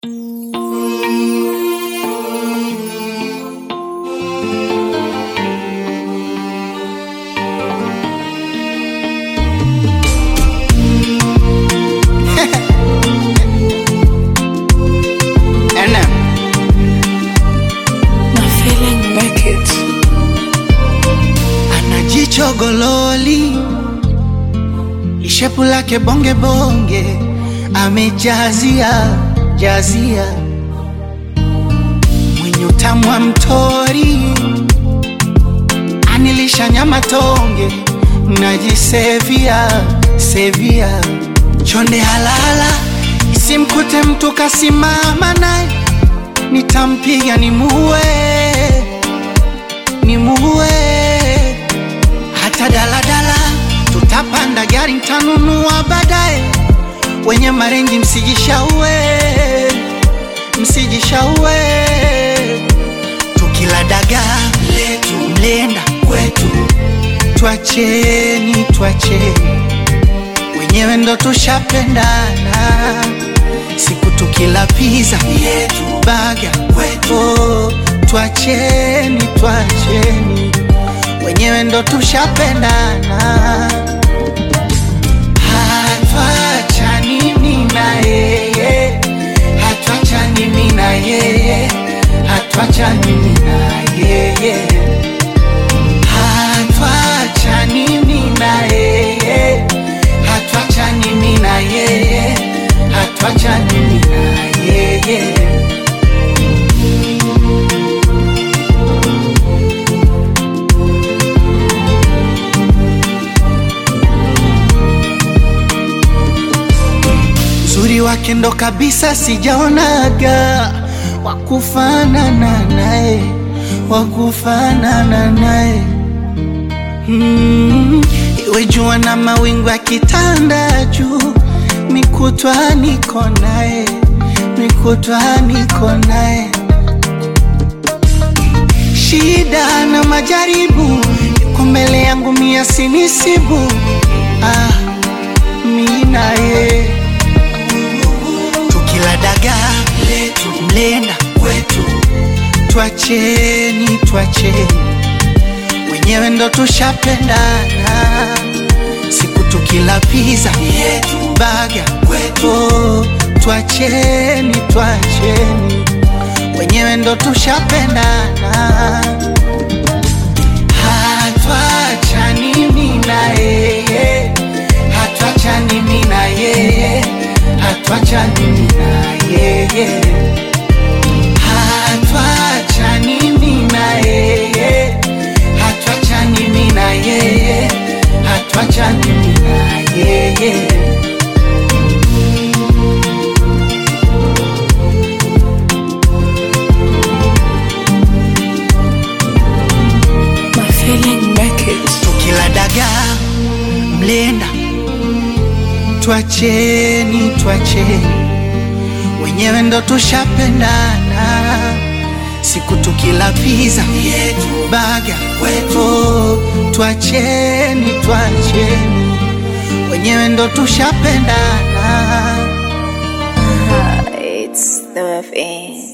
Chogololi ishepu lake bonge bonge, amejazia jazia, mwenye utamu wa mtori, anilisha nyama tonge, najisevia sevia, chonde halala, isimkute mtu kasimama naye, nitampiga nimuue, nimuue hata daladala tutapanda gari ntanunua baadaye. Wenye marengi msijishaue, msijishaue. Tukila dagaa letu mlenda kwetu, twacheni, twacheni, wenyewe ndo tushapendana. Siku tukila pizza yetu baga kwetu, oh, twacheni, twacheni wenyewe ndo tushapendana, hatuachani mimi na yeye, hatuachani mimi na yeye, hatuachani mimi na yeye, hatuachani mimi na yeye, hatuachani mimi na yeye, hatuachani mimi na yeye. Uzuri wake ndo kabisa sijaonaga wakufanana naye, wakufanana naye mm, iwe jua na mawingu yakitanda juu, mikutwa niko naye, mikutwa niko naye, shida na majaribu iko mbele yangu, mia sinisibu ah, mi naye tukila dagaa letu mlenda kwetu, twacheni, twacheni, wenyewe ndo tushapendana. Siku tukila pizza yetu baga kwetu, oh, twacheni, twacheni, wenyewe ndo tushapendana. Hatuachani mimi na yeye, hatuachani mimi na yeye, hatuachani mimi na yeye, hatuachani mimi na yeye, hatuachani mimi na yeye, hatuachani mimi na yeye. My feeling make it. tukila dagaa mlenda, twacheni, twacheni, wenyewe ndo tushapendana. Siku tukila pizza yetu baga kwetu, twacheni, twacheni, wenyewe ndo tushapendana. It's the FN.